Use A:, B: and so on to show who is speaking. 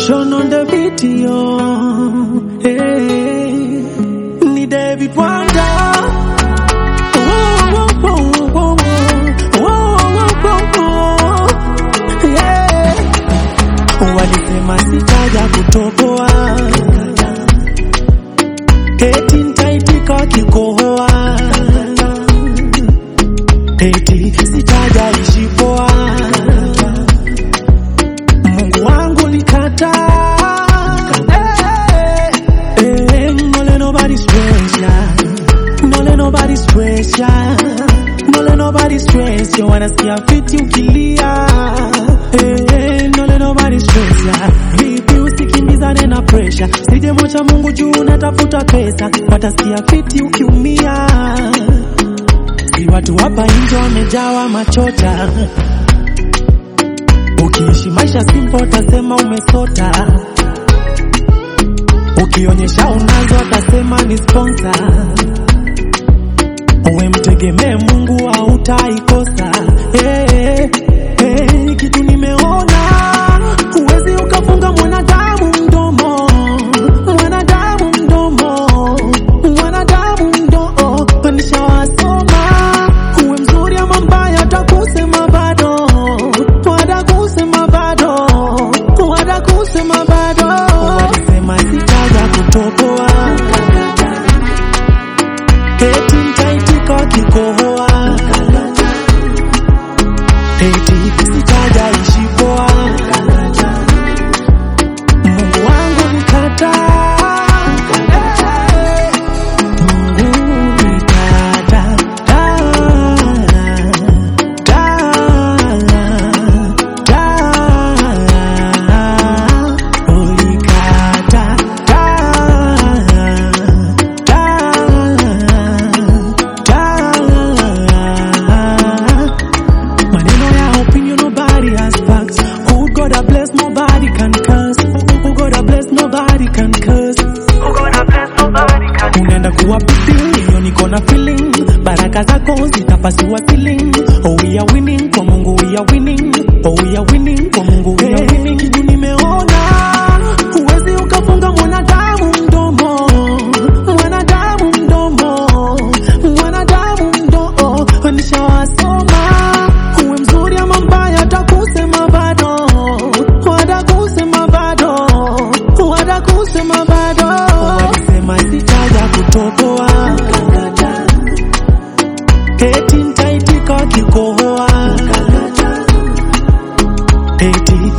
A: Sean on the video. Hey, ni David Wanda. Whoa, whoa, whoa, whoa, whoa, whoa, whoa, yeah. Walisema sitaja kutoboa, eti nitaitika wakikohoa, eti sitaja ishi poa. Mungu wangu nikataa. Eh, eh, no let nobody stress ya. No let nobody stress ya. No let nobody stress ya. Wanasikia fiti ukilia. Eh, eh, no let nobody stress ya. Vipi usikimbizane na pressure. Sije mocha Mungu juu unatafuta pesa. Watasikia fiti ukiumia. Si watu hapa nje wamejawa machocha. Ukiishi maisha simple utasema umesota, ukionyesha unazo utasema ni sponsor. Uwe mtegemee Mungu hautaikosa. Hey, hey, kitu nimeona, huwezi ukafunga mwanadamu mdomo, mwanadamu mdomo, mwanadamu mdomo. Nishawasoma, uwe mzuri ama mbaya, watakusema bado, watakusema bado, watakusema bado. Walisema sitaja kutoboa, eti nitaitika wakikohoa, eti sitaja ishi poa. Mungu wangu nikataa, Mungu nikataa, Maneno ya opinion nobody has facts. Who God a bless nobody can curse. Who God a bless nobody can curse. Unaenda kuwa big hiyo niko na feeling. Baraka zako zitapasua ceiling. Oh we are winning kwa Mungu we are winning. Oh we are winning kwa Mungu we are winning. Kitu nimeona huwezi ukafunga mwanadamu mdomo. Mwanadamu mdomo. Mwanadamu mdomo. Nishawasoma uwe mzuri ama mbaya, watakusema bado, watakusema bado, watakusema bado. Walisema sitaja kutoboa, eti nitaitika wakikohoa, eti